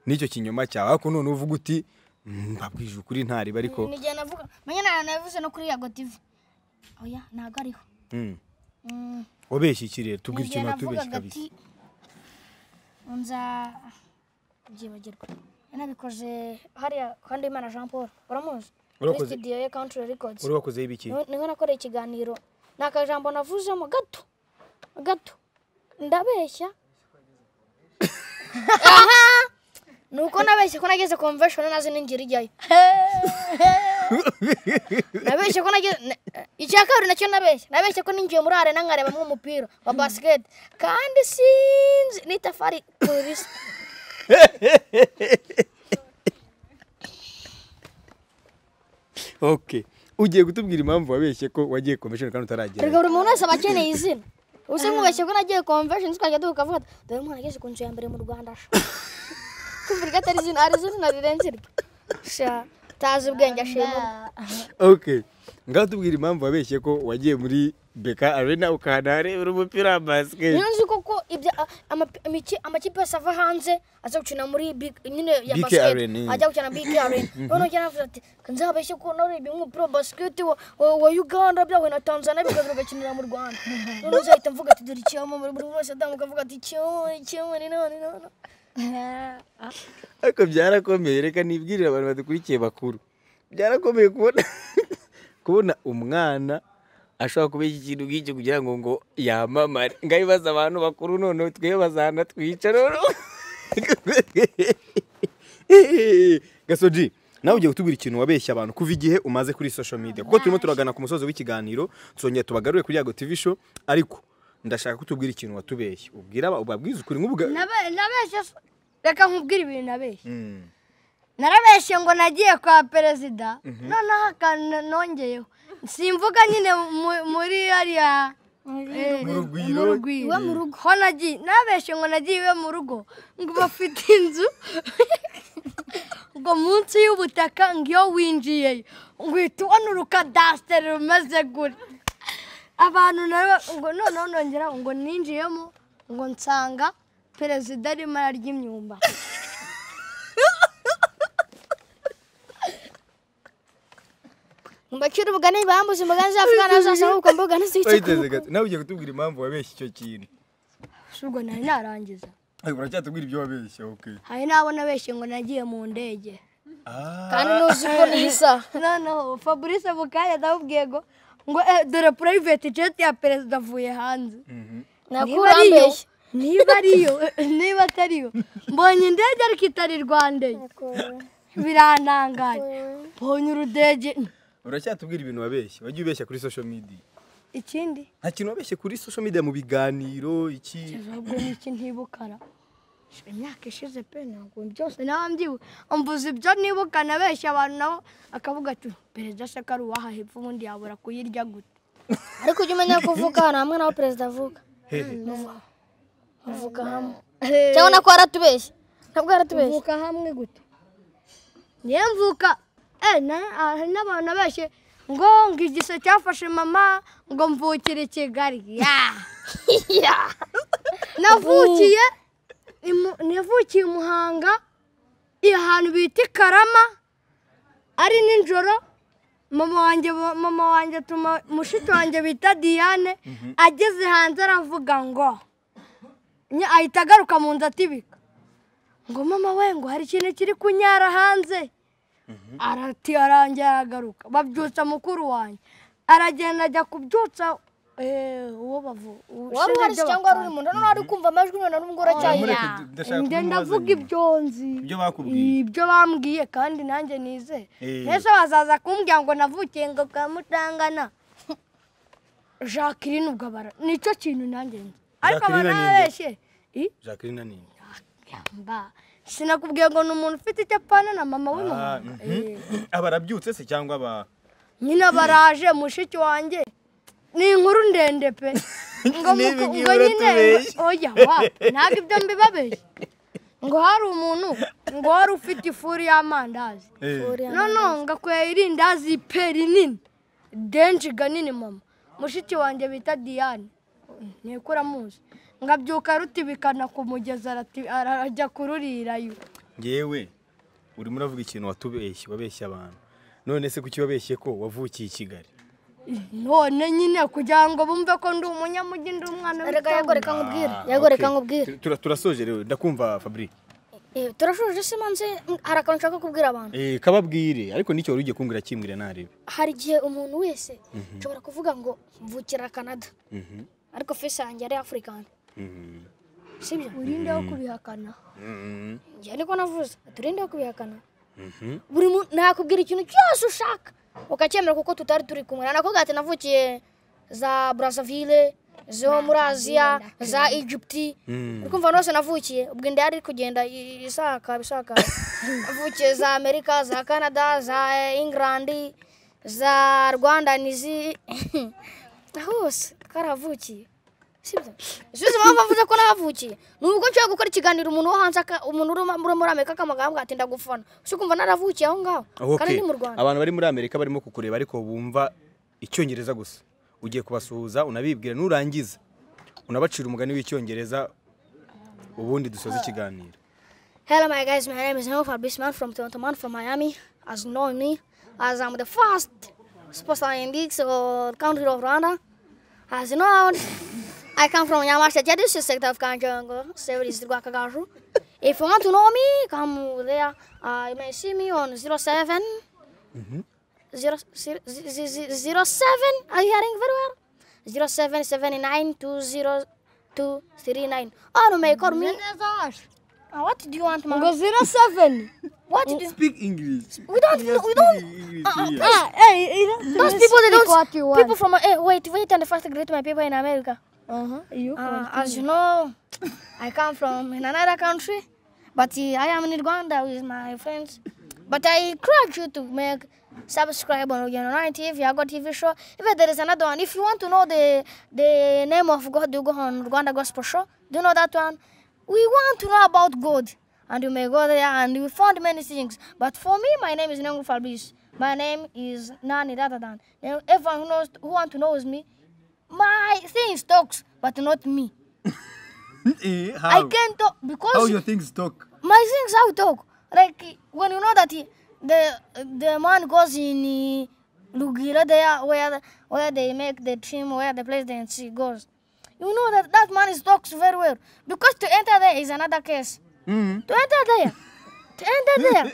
n'icyo kinyoma cyawe ariko none uvuga uti "Mm, mbabwije ukuri ntariba ariko ni igihe navuga menya nta navuze no kuri yago tv oya ntabwo ariho mm, Mm, wabeshye iki rero ni tubwira igihe ikintu watubeshye navugaga kabisa ati nza byibagirwa nabikoze hariya kandi imana jean paul uramuzi kuri Urakoze. studio ye country records uri wakozeho ibiki Niho- niho nakoreye ikiganiro ni akajambo navuzemo gato gato ndabeshya aha ni uko nabeshye ko nageze convention nazi n'ingiro ijyayo nabeshye ko nageze na- icya kabiri nacyo nabeshye nabeshye ko ninjiye muri arena nkarebamo umupira wa basket kandi sinzi n'itafari polisi okay ugiye kutubwira impamvu wabeshye ko wagiye convention kandi utaragera Erega buri muntu wese aba akeneye izina ubuse nkubeshye ko nagiye convention twajya tukavuga ati dore umwana ageze ku nzu ya mbere mu rwanda sha." kumva ko atari izina hari izina rirenze iryo sha utazi ubwenge ashima okay ngaho tubwira impamvu wabeshye ko wagiye muri beka arena ukanarebera umupira wa basiketi niyo nzi koko ibya a- ama- imiki- amakipe yose ava hanze aza gukina muri big nyine ya BK basket Arena, eh. ajya gukina big arena noneho ujya navuze ati nzabeshye ko narebye umupira wa basket wa- wa wa uganda byahuye na tanzania bikaza bigakinira mu rwanda noneho uzahita mvuga ati dore icyoma buri buri wese atambuka avuga ati icyoma icyoma ni none none ariko byarakomeye reka nibwirire abantu badukurikiye bakuru byarakomeye kubona kubona umwana ashobora kubeshya ikintu nk'icyo kugira ngo ngo yamamare ngaho ibibazo abantu bakuru noneho twebwe bazana twica noneho gasoji nawe ugiye kutubwira ikintu wabeshya abantu kuva igihe umaze kuri social media kuko turimo turagana ku musozi w'ikiganiro tuzongera tubagarure kuri yago tv show ariko ndashaka kutubwira ikintu watubeshye ubwira aba- ubabwize ukuri nk'ubwa Nabe- nabeshye so- reka nkubwire ibintu nabeshye Mm. narabeshye ngo nagiye kwa perezida noneho akantu nongeyeho simvuga nyine mu- muri hariya eh, rugwiro. mu rugwiro iwe mu rugo ho nagiye nabeshye ngo nagiye iwe mu rugo ngo bafite inzu ubwo munsi y'ubutaka ngo iyo winjiyeyo uhita ubona urukadasiteri rumeze gutya abantu nabo ngo noneho nongera ngo ninjiyemo ngo nsanga perezida arimo ararya imyumba mbacira ubugani bambuze imboga z'afurika nazasana ubwo mbuga Wayiteze ntizicukuka gato nawe ugiye kutubwira impamvu wabeshye icyo kintu ubwo nari narangiza ariko uracyatubwira ibyo wabeshye ok hari n'abo nabeshye ngo nagiye mu ndege kandi ntuzi ko nisa noneho fabrice mu kanya ndamubwiye ngo ngo eh, dore private jet ya perezida avuye hanze ntabwo urambeshya niba ariyo niba atariyo mbonye indege ariko itari rwandeye birantangaje mbonye urudege uracyatubwira ibintu wabeshye wajya ubeshya kuri social media ikindi nta kintu wabeshye kuri social media mu biganiro iki kugeza ubwo n'iki ntibukara Shira imyaka ishize pe ntabwo byose naba mbyibuka mvuze ibyo nibuka nabeshya abantu nabo akavuga ati perezida shaka ari uwaha hepfo ubundi yabura kuyirya gute ariko ujya umenya ko uvuka ahantu hamwe naho perezida avuka hehe uvuka hamwe cyangwa nako yaratubeshye ntabwo yaratubeshye mvuka hamwe gute niyo mvuka eh, na- hari n'abantu benshi ngo ngo igise cyafashe mama ngo mvukire i kigali Ya! navukiye imu- navukiye i muhanga iyo hantu bita i karama ari nijoro mama wanjye bo- mama wanjye atuma mushiki wanjye bita diane ageze hanze aravuga ngo Nya- ahita agaruka mu nzu atibika ngo mama we ngo hari ikintu kiri kunyara hanze arati arangiye aragaruka babyutsa mukuru wanjye aragenda ajya kubyutsa eh, uwo bavu wari uhari se cyangwa wari uri mu nda none wari kumva amajwi none n'ubwo uracyari Mureke d- ndashaka nde kumubaza ndavuga nyuma. ibyo nzi Ibyo bakubwiye. ibyo bambwiye kandi nanjye nizeye Eh. mbese bazaza kumbwira ngo navukiye ngo kwa mutangana jacqueline ubwo abara nicyo kintu nanjye nzi ariko Jacqueline ni nde? abanabeshye i jacqueline na nini Yamba. Sinakubwiye ngo ni umuntu ufite icyo apfana na mama we Ah, mama. mhm. aba arabyutse se cyangwa aba Nyine baraje mushiki wanjye. Ni inkuru ndende pe. Ngo Niba muko- igihe ngo nyine uratubeshya. oya wa ntabwo ibyo mbibabeshya. Ngo hari umuntu ngo wari ufite ifuru y'amandazi. Eh, No no ngakwera irindazi pe rinini. Denji ganini mama. Mushiki wanjye bita Diane. Ntikura muzi. Ngabyuka rutibikana ku mugezi arati- arajya kururirayo. ngewe urimo uravuga ikintu watubeshye wabeshye abantu none se kuki wabeshye ko wavukiye i kigali none nyine kugira ngo bumve ko ndi umunyamujyi ndi umwana reka w'itongo. yagoreka nkubwire Ah, yagoreka okay. nkubwire Tura- turasoje rero ndakumva fabric Eh, turashoje se manze mm, hari akantu nshaka kubwira abantu Eh, kababwire ariko n'icyo wari ugiye kumbwira kimbwire narebe hari igihe umuntu wese nshobora kuvuga ngo mvukira canada ariko fesi yanjye ari afurikani sibyo urinde wo kubihakana njye niko navuze turinde wo kubihakana buri muntu nakubwira ikintu cyose ushaka ukacyemera kuko tutari turi kumwe nanakubwira ati navukiye za brazzaville zo muri aziya za egypti uri kumva ahantu hose navukiye ubwo inda yari iri kugenda i- isakara isakara navukiye za amerika za canada za england za rwanda nizi hose twarahavukiye sibyo isubizo mpamvu mvuze ko nahavukiye ni ubwo nshobora gukora ikiganiro umuntu wo hanze aka- umuntu uri muri- muri amerika akamugambwa ati ndagufana ushobora kumva naravukiye aho ngaho kandi ndi mu rwanda abantu bari muri amerika barimo kukureba ariko bumva icyongereza gusa ugiye kubasuhuza unabibwira nurangiza unabacira umugani w'icyongereza ubundi dusoze ikiganiro Hello, my guys. My name is Nofa Bisman from Toronto, man, from Miami. As you know me, as I'm the first superstar in the so country of Rwanda. As you know, I come from Yamashita, this is sector of Kanjango, service Guacagaru. If you want to know me, come there. Uh, you may see me on 07. Zero, zero, z- z- z- zero 07. Are you hearing very well? 0779 20239. Or you may call me. Uh, what do you want, man? ngo zero seven What do you speak english We don't. We don't. Uh, uh, Ah, eh, eh, those eh, people, they speak what you don't. want. People from. eh, wait, wait, and first greet my people in America. Uh-huh, you Uh, as you know, I come from in another country, but uh, I am in Rwanda with my friends. But I encourage you to make subscribe on Region 9 TV, Yago TV show. If there is another one, if you want to know the the name of God, you go on Rwanda Gospel Show. Do you know that one? We want to know about God, and you may go there and you will find many things. But for me, my name is Nengu Fabrice. My name is Nani Radadan. Now, Everyone who knows, who want to knows me, my things talks, but not me. I can't talk because things talk my things how talk. Like when you know that he, the the man goes in uh, Lugira there where where they make the team where the president he goes. You know that that man is talks very well because to enter there is another case. To enter there, to enter there,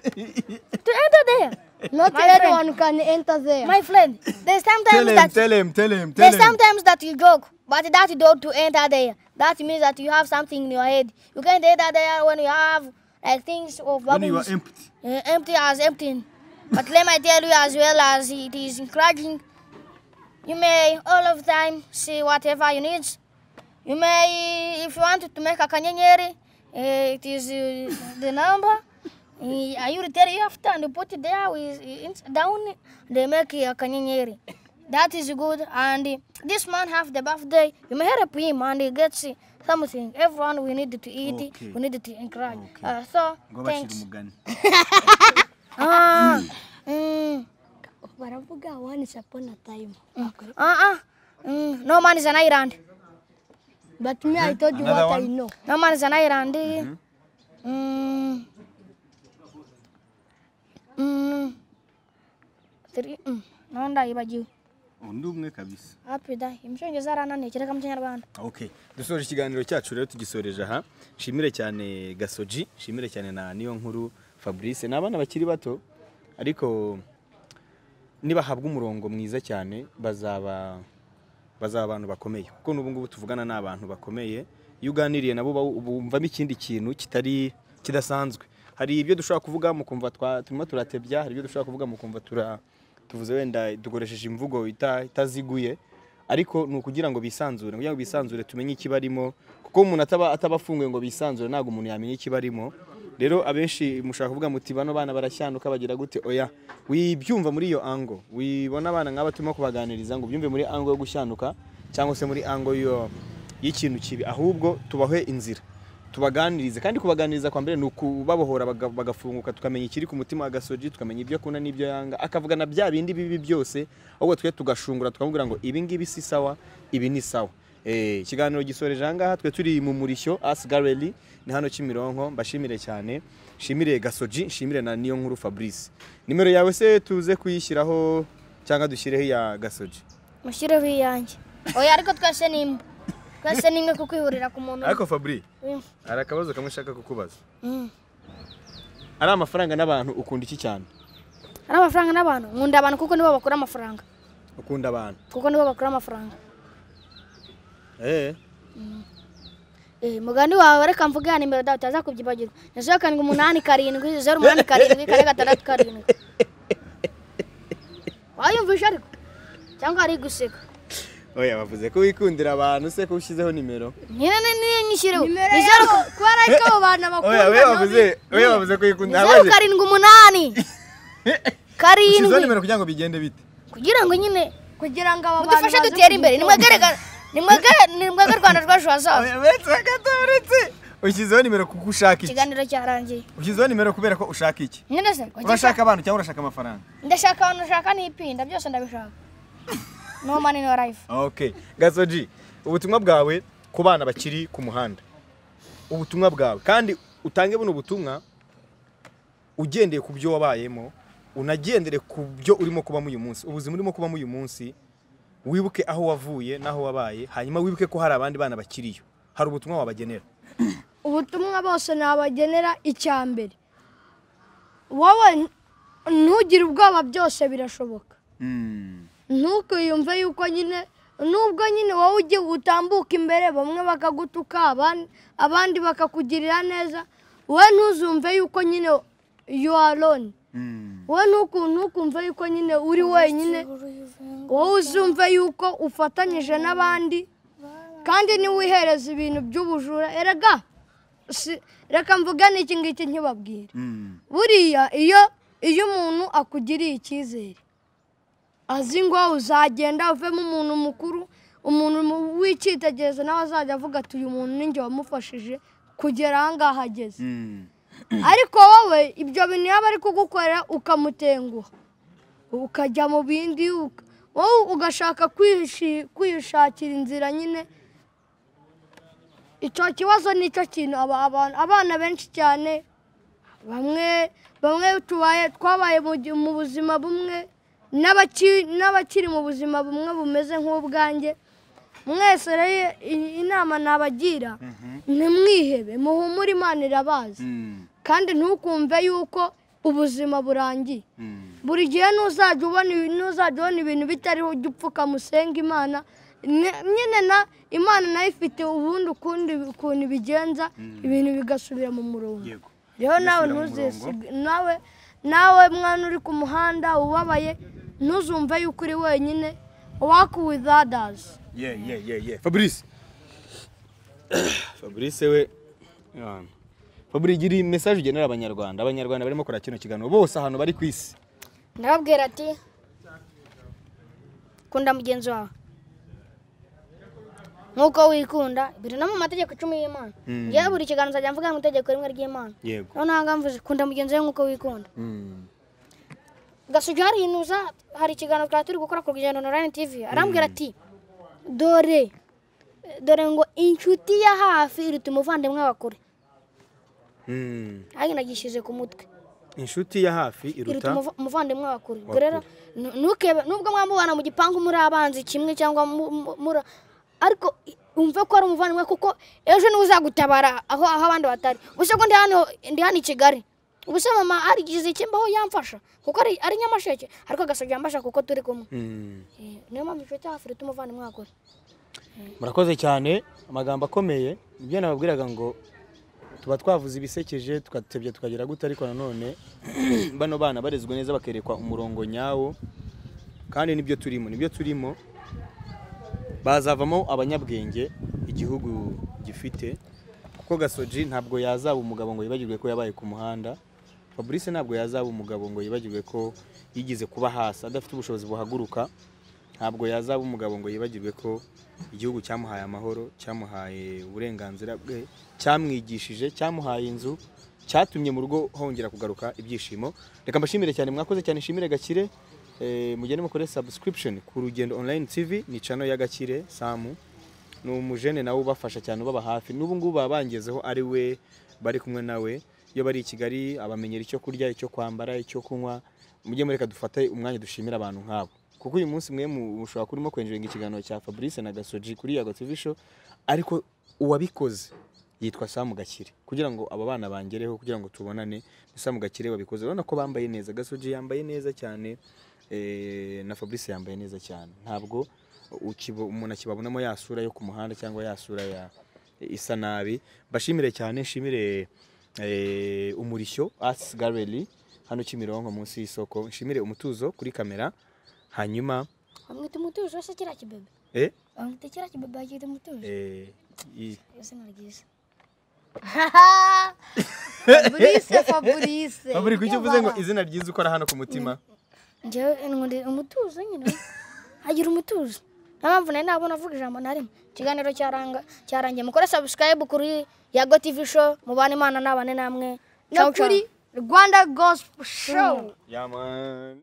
to enter there. not my friend. everyone can enter there My friend, there's sometimes that him tell him There's sometimes that you joke, but that you don't to enter there. That means that you have something in your head. You can't enter there when you have like things of bubbles. empty Eh, empty as empty. But let me tell you as well as it is encouraging You may all of the time see whatever you need. You may, if you want to make a kanyenyeri, eh, it is uh, the number. Eh, I will tell you after and put it there with, it's down. They make a kanyenyeri. That is good. And eh, this man have the birthday. You may help him and he gets eh, something. Everyone we need to eat. Okay. We need to encourage. Okay. Uh, so ngo bashyira thanks. umugani Ah, mm. baravuga once upon a time Uh-uh. Mm. No man is an island. but me i told you Another what i one? know No man is an island. Mm. Mm. Mm. Three. Mm. Naona ibajiwe. undi umwe kabisa Happy da. Imshongeza arananiye kireka mu Kinyarwanda. okay dusoje ikiganiro cyacu rero tugisoreje aha nshimire cyane gasoji nshimire cyane na niyo nkuru fabrice ni abana bakiri bato ariko nibahabwa umurongo mwiza cyane bazaba bazaba abantu bakomeye kuko n'ubu ngubu tuvugana ni abantu bakomeye iyo uganiriye nabo uba- bumvamo ikindi kintu kitari kidasanzwe hari ibyo dushobora kuvuga mukumva twa- turimo turatebya hari ibyo dushobora kuvuga mukumva tura tuvuze wenda dukoresheje imvugo ita- itaziguye ariko ni ukugira ngo bisanzure kugira ngo bisanzure tumenye ikibarimo kuko umuntu ataba ataba afunguye ngo bisanzure ntabwo umuntu yamenya ikibarimo rero abenshi mushaka kuvuga muti bano bana barashyanuka bagira gute oya wibyumva muri iyo ango wibona abana nk'aba turimo kubaganiriza ngo ubyumve muri ango yo gushyanuka cyangwa se muri ango yo y'ikintu kibi ahubwo tubahe inzira tubaganirize kandi kubaganiriza kwa mbere ni ukubabohora baga- bagafunguka tukamenya ikiri ku mutima wa gasoji tukamenya ibyo akunda n'ibyo yanga akavugana bya bindi bibi byose ahubwo twe tugashungura tukamubwira ngo ibi ngibi si sawa ibi ni sawa Eh, ikiganiro gisoreje aha ngaha twe turi mu murishyo as gallery ni hano kimironko mbashimire cyane nshimire gasoji nshimire na niyo nkuru fabrice nimero yawe se tuze kuyishyiraho cyangwa dushyireho iya gasoji Mushyireho iyanjye. Oya ariko twese ni imwe. Twese ni imwe kukwihurira ku muntu. ariko fabri Mm. hari akabazo kamwe nshaka kukubaza Mm. ari amafaranga n'abantu ukunda iki cyane Ari amafaranga n'abantu. Nkunda abantu kuko nibo bakora amafaranga. ukunda abantu Kuko nibo bakora amafaranga. Eh, Eh, mugani wawe reka mvuge ya nimero dawe utaza kubyibagirwa. Zeru karindwi umunani karindwi zeru umunani karindwi kane gatandatu karindwi. Wayumvishe ariko? Cyangwa ari guseka? oya bavuze ko wikundira abantu se ko ushyizeho nimero Nyine ni niyo nyishyireho. nimero Ni yabo zeru kubera ko abo bantu oya we bakundana bavuze we bavuze ko ni wikunda zeru abaje karindwi umunani ushyizeho karindwi nimero kugira ngo bigende bite kugira ngo nyine kugira ngo aba bantu mudufashe baze dutere imbere. kugira Nimwegere ga- nimwegere nimwege Rwanda rwacu hazaza. Oya, uretse gato uretse ushyizeho nimero kuko ushaka iki Ikiganiro cyarangiye. ushyizeho nimero kubera ko ushaka iki Nyine se. ujya urashaka abantu cyangwa urashaka amafaranga ndashaka abantu ushaka n'ipinda byose ndabishaka. No money no life. okay gasoji ubutumwa bwawe ku bana bakiri ku muhanda ubutumwa bwawe kandi utange buno butumwa ugendeye ku byo wabayemo unagendere ku byo urimo kubamo uyu munsi ubuzima urimo kubamo uyu munsi wibuke aho wavuye n'aho wabaye hanyuma wibuke ko hari abandi bana bakiriyo hari ubutumwa wabagenera ubutumwa bose nabagenera icya mbere wowe n- ntugire ubwoba byose birashoboka ntukiyumve yuko nyine nubwo nyine wowe ugiye utambuka imbere bamwe bakagutuka aban- abandi bakakugirira neza wowe ntuzumve yuko nyine you are alone wowe ntuku- ntukumve yuko nyine uri wenyine wowe uzumve yuko ufatanyije n'abandi kandi ntiwihereze ibintu by'ubujura erega si- reka mvugane iki ngiki nkibabwire buriya iyo iyo umuntu akugiriye icyizere azi ngo uzagenda uvemo umuntu mukuru umuntu mu- w'icyitegererezo nawe azajya avuga ati uyu muntu ni njye wamufashije kugera aha ngaha ageze ariko wowe ibyo bintu yaba ari kugukorera ukamutenguha ukajya mu bindi uka- wowe ugashaka kwishi- kwishakira inzira nyine icyo kibazo nicyo kintu aba- aba- abana benshi cyane bamwe bamwe tubaye twabaye mu gi- mu buzima bumwe n'abaki- n'abakiri mu buzima bumwe bumeze nk'ubwanjye mwese rero i- inama nabagira ntimwihebe muhumure imana irabazi kandi ntukumve yuko ubuzima burangiye buri gihe ntuzajya ubona ibi- ntuzajya ubona ibintu bitariho ujya upfuka musenga imana Nye- nyine na imana nayo ifite ubundi ukundi ukuntu ibigenza ibintu bigasubira mu murongo rero nawe ntuzisige nawe nawe mwana uri ku muhanda ubabaye ntuzumve yuko uri wenyine work with others yeah yeah yeah yeah fabrice fabrice we yeah. fabrice gira iyi message ugenera abanyarwanda abanyarwanda barimo kora kino kiganiro bose ahantu bari ku isi ndababwira ati kunda mugenzi wawe nk'uko wikunda biri no mu mategeko icumi y'imana Mm. ngewe buri kiganza ajya mvuga mu itegeko rimwe ry'imana yego noneho aha ngaha mvuze kunda mugenzi wawe nk'uko wikunda Mm. gasugi harinuza hari ikiganiro twari turi gukora ku rugendo na rani tivi arambwira ati dore dore ngo inshuti ya hafi iruta umuvandimwe wa kure Mm. ariko nagishyize ku mutwe inshuti ya hafi iruta iruta umuva- umuvandimwe wa kure Wa ubwo rero nu- ntukebe nubwo mwamubana mu gipangu muri abanzi kimwe cyangwa mu- mu- muri ariko i- umve ko ari umuvandimwe kuko ejo niwe uzagutabara aho aho abandi batari gusa ko ndi hano ndi hano i kigali gusa mama harigize ikimbaho yamfasha kuko ari ari nyamasheke ariko agasabye yamfasha kuko turi kumwe Mm. Eh, niyo mpamvu icyo cyaha afurita umuvandimwe wa kure murakoze cyane amagambo akomeye nibyo nababwiraga ngo tuba twavuze ibisekeje tugatebya tukagera gute ariko nanone bano bana barezwe neza bakerekwa umurongo nyawo kandi nibyo turimo nibyo turimo bazavamo abanyabwenge igihugu gifite kuko gasoji ntabwo yazaba umugabo ngo yibagirwe ko yabaye ku muhanda fabrice ntabwo yazaba umugabo ngo yibagirwe ko yigeze kuba hasi adafite ubushobozi buhaguruka ntabwo yazaba umugabo ngo yibagirwe ko igihugu cyamuhaye amahoro cyamuhaye uburenganzira bwe cyamwigishije cyamuhaye inzu cyatumye mu rugo hongera kugaruka ibyishimo reka mbashimire cyane mwakoze cyane nshimire gakire Eh, mugende mukore subscription ku rugendo online tv ni channel ya gakire samu ni umujene nawe ubafasha cyane ubaba hafi n'ubu ngubu baba bangezeho ari we bari kumwe nawe iyo bari i kigali abamenyera icyo kurya icyo kwambara icyo kunywa mujye mureka dufate umwanya dushimira abantu nk'abo kuko uyu munsi mwe mu- mushobora kurimo kwenjeringa ikiganiro cya fabrice na gasoji kuri yago tv show ariko uwabikoze yitwa samu gakire kugira ngo aba bana bangereho kugira ngo tubonane ni samu gakire wabikoze urabona ko bambaye neza gasoji yambaye neza cyane eh, na fabrice yambaye neza cyane ntabwo ukibo- umuntu akibabonamo ya sura yo ku muhanda cyangwa ya sura ya isa nabi mbashimire cyane nshimire eh, umurishyo arts gallery hano kimironko munsi y'isoko nshimire umutuzo kuri kamera hanyuma bamwita umutuzo se kiriya kibebe eh, bamwita kiriya kibebe bakita umutuzo eh, i- izina ryiza fabrice fabrice Baburi kuki uvuze ngo izina ryiza ukora hano ku mutima njyewe nkunda umutuzo nyine agira umutuzo niyo mpamvu nari nabona avuga ijambo na rimwe ikiganiro cyaranga cyarangiye mukore sabusikarayibu kuri yago tivi sho mubane imana nabane namwe no kuri rwanda gospel show yeah, man.